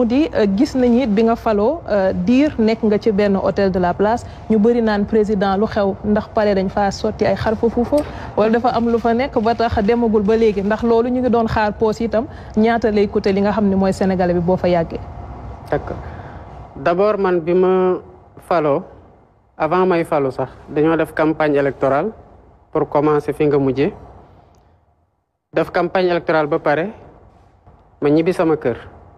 mu di gis nañu it bi nga faloo diir nekk nga ci benn hôtel de la place ñu bëri naan président lu xew ndax pare dañ faa sotti ay xar fa fuufa wala dafa am lu fa nekk ba tax demagul ba léegi ndax loolu ñu ngi doon xaar poos itam ñaata lay coûter li nga xam ne mooy sénégalais bi boo fa yàggee. d'accord d'abord man bi ma faloo avant may falu sax dañoo def campagne électorale pour commencer fi nga mujjee def campagne électorale ba pare ma ñibbi sama kër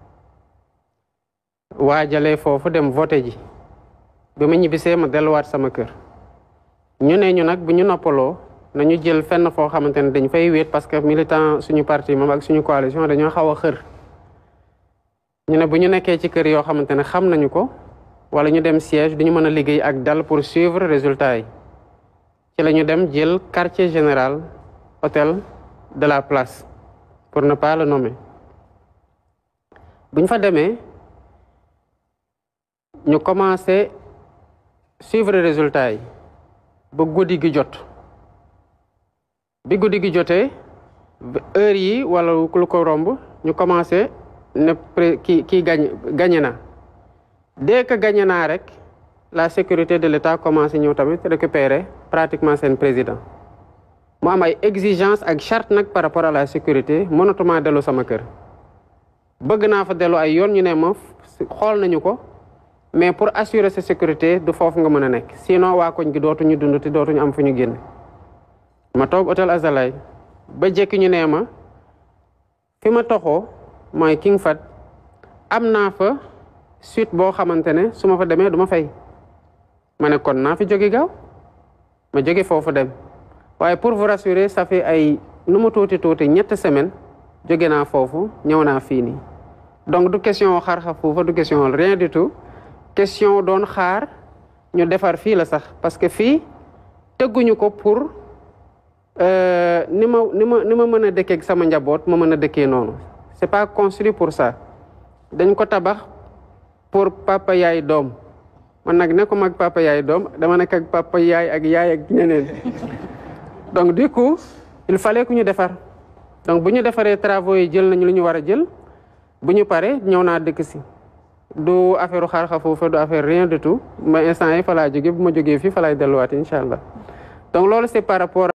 waajalee foofu dem voté ji bi ma ñibbisee ma delluwaat sama kër ñu ne ñu nag bu ñu noppaloo nañu jël fenn foo xamante ne dañ fay wéet parce que militant suñu parti moom ak suñu coalition dañoo xaw a xër ñu ne bu ñu nekkee ci kër yoo xamante ne xam nañu ko wala ñu dem siège duñu mën a liggéey ak dal pour suivre résultat yi ci la ñu dem jël quartier général hôtel de la place pour ne pas le nommer bu ñu fa demee ñu commencé suivre résultat yi ba guddi gi jot bi guddi gi jotee heure yi wala lu ko romb ñu commencé ne kii kii gañ gagné na dès que gagné naa rek la sécurité de l'État commencé ñëw tamit récupérer pratiquement seen président mu am ay exigence ak charte nag par rapport à la sécurité mënatuma dellu sama kër bëgg naa fa dellu ay yoon ñu ne ma xool nañu ko mais pour assurer sa sécurité du foofu nga mën a nekk sinon waa koñ gi dootuñu dund te dootuñu am fu ñu génn ma toog hôtel Azalay ba jekki ñu nee ma fi ma toxoo mooy King Fahd am naa fa suite boo xamante ne su ma fa demee du ma fay ma ne kon naa fi jóge gaaw ma jóge foofu dem waaye pour vous rassurer ça fait ay nu mu tuuti tuuti ñetti semaine jóge naa foofu ñëw naa fii nii donc du question xaar xa foofa du question rien du tout question doon xaar ñu defar fii la sax parce que fii tëgguñu ko pour ni ma ni ma ni ma mën a dëkkee ak sama njaboot ma mën a dëkkee noonu c'est pas construit pour ça dañ ko tabax pour papa yaay doom man nag nekkuma ak papa yaay doom dama nekk ak papa yaay ak yaay ak ñeneen donc du coup il fallait que ñu defar donc bu ñu defaree travaux yi jël nañu lu ñu war a jël bu ñu paree ñëw naa dëkk si du affaire xaar xa foofa du affaire rien du tout ma instant yi fa laa jógee bu ma jógee fii fa laay delluwaat incha allah donc loolu c'est par rapport